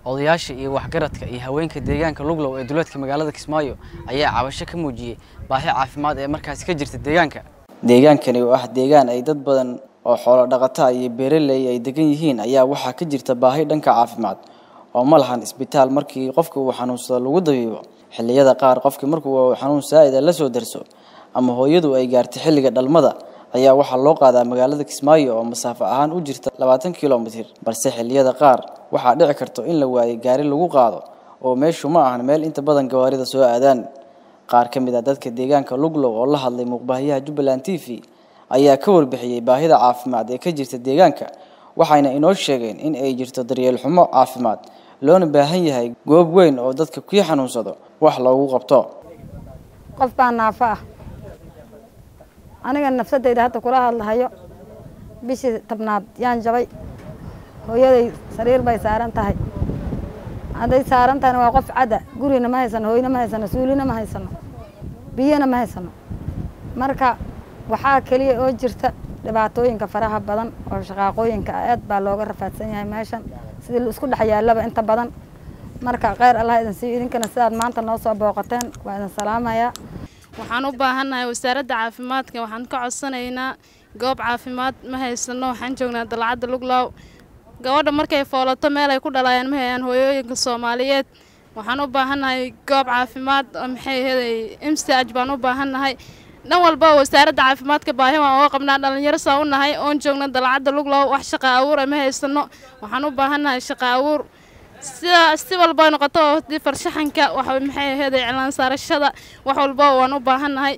odayaasha iyo waxgaradka iyo haweenka deegaanka luglow ee duleedka magaalada kismaayo ayaa cabasho ka muujiyey baahi caafimaad ee markaasi ka jirta deegaanka deegaankani oo ah deegaan ay dad badan oo xoolo dhaqata iyo beeraley ay degan yihiin ayaa waxaa ka jirta baahi dhanka caafimaad oo ma lahan isbitaal markii qofka uu xanuunsado lagu dabiibo xilliyada qaar qofkii markuu xanuun saa'ida la soo darso ama hooyadu ay gaartay xilliga dhalmada ayaa waxaa loo qaadaa magaalada kismaayo oo masaafo ahaan u jirta labaatan kilomitir balse xilliyada qaar waxaa dhici karto in la waayo gaari lagu qaado oo meeshu ma ahan meel inta badan gawaarida soo aadaan qaar ka mid ah dadka deegaanka luglow oo la hadlay muuqbaahiyaha jubbaland t v ayaa ka warbixiyey baahida caafimaad ee ka jirta deegaanka waxayna inoo sheegeen in ay jirto daryeel xumo caafimaad loona baahan yahay goob weyn oo dadka kii xanuunsado wax loogu qabto qof baa naafo ah aniga nafsadayda hadda kula hadlahayo bishii tabnaad yaan jabay hooyaday sariir bay saaran tahay hadday saaran tahayna waa qof cadda gurina ma haysano hooyna ma haysano suulina ma haysano biyona ma haysano marka waxaa keliya oo jirta dhibaatooyinka faraha badan oo shaqaaqooyinka aad baa looga rafaadsan yahay meeshan sidii la isku dhex yaallaba inta badan marka kheyr allah idin siiyo idinkana sidaad maanta noo soo booqateen waa idin salaamayaa waxaan u baahannahay wasaaradda caafimaadka waxaan ka codsanaynaa goob caafimaad ma haysano waxaan joognaa dalcadda luglow gabadha markay foolato meel ay ku dhalaayaan ma hayaan hooyooyinka soomaaliyeed waxaan u baahannahay goob caafimaad oo maxay aheeday imsaj baan u baahannahay dhan walba wasaaradda caafimaadka baahi waan uga qabnaa dhallinyaro saa u nahay oon joogna dalcadda luglow wax shaqa abuur ma haysano waxaan u baahannahay shaqa abuur sida si walba noqoto hadii farshaxanka wax maxay aheeday cilaan saarashada wax walba waan u baahannahay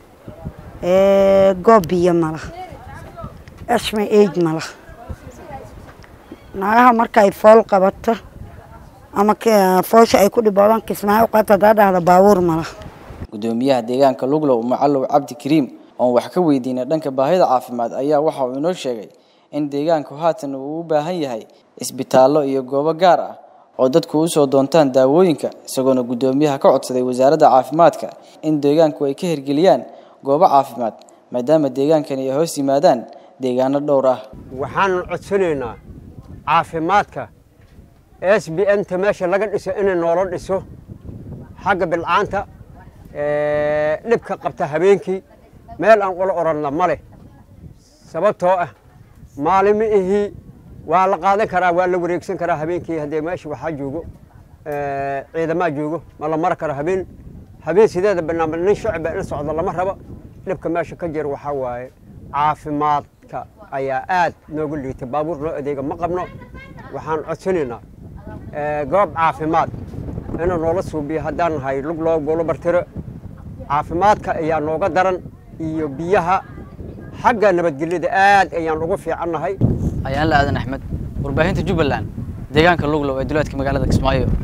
goob biyo mala ashma eid mala naagaha markaay fool qabato ama foosha ay ku dhiboodaan kismaayo qaata hadaa dhahda baabuur mala gudoomiyaha deegaanka luglow macalow cabdi kariim oon wax ka weydiinay dhanka baahida caafimaad ayaa waxa uu inoo sheegay in deegaanku haatan uu u baahan yahay isbitaallo iyo goobo gaar ah oo dadku usoo doontaan daawooyinka isagoona guddoomiyaha ka codsaday wasaaradda caafimaadka in deegaanku ay ka hirgeliyaan goobo caafimaad maadaama deegaankani ay hoos yimaadaan deegaano dhowr ah waxaanu codsanaynaa caafimaadka s b n ta meesha laga dhiso inay noola dhiso xagga bilcaanta dhibka qabta habeenkii meel aan ula oranna ma leh sababtoo ah maalimo ihii waa la qaadan karaa waa la wareegsan karaa habeenkii haddee meesha waxaa joogo ciidamaa joogo ma la mari karo habeen habeen sideeda banaanba nin shacba in socdo lama rabo dhibka meesha ka jira waxaa waaye caafimaadka ayaa aad nooga liitay baabuur noo adeega ma qabno waxaan codsanaynaa goob caafimaad inuu noola suubiyo haddaan nahay lug loo golo bartiro caafimaadka ayaa nooga daran iyo biyaha xagga nabadgelyada aad ayaan ugu fiicannahay ayaan la aadan axmed warbaahinta jubbaland deegaanka luglow ee duleedka magaalada kismaayo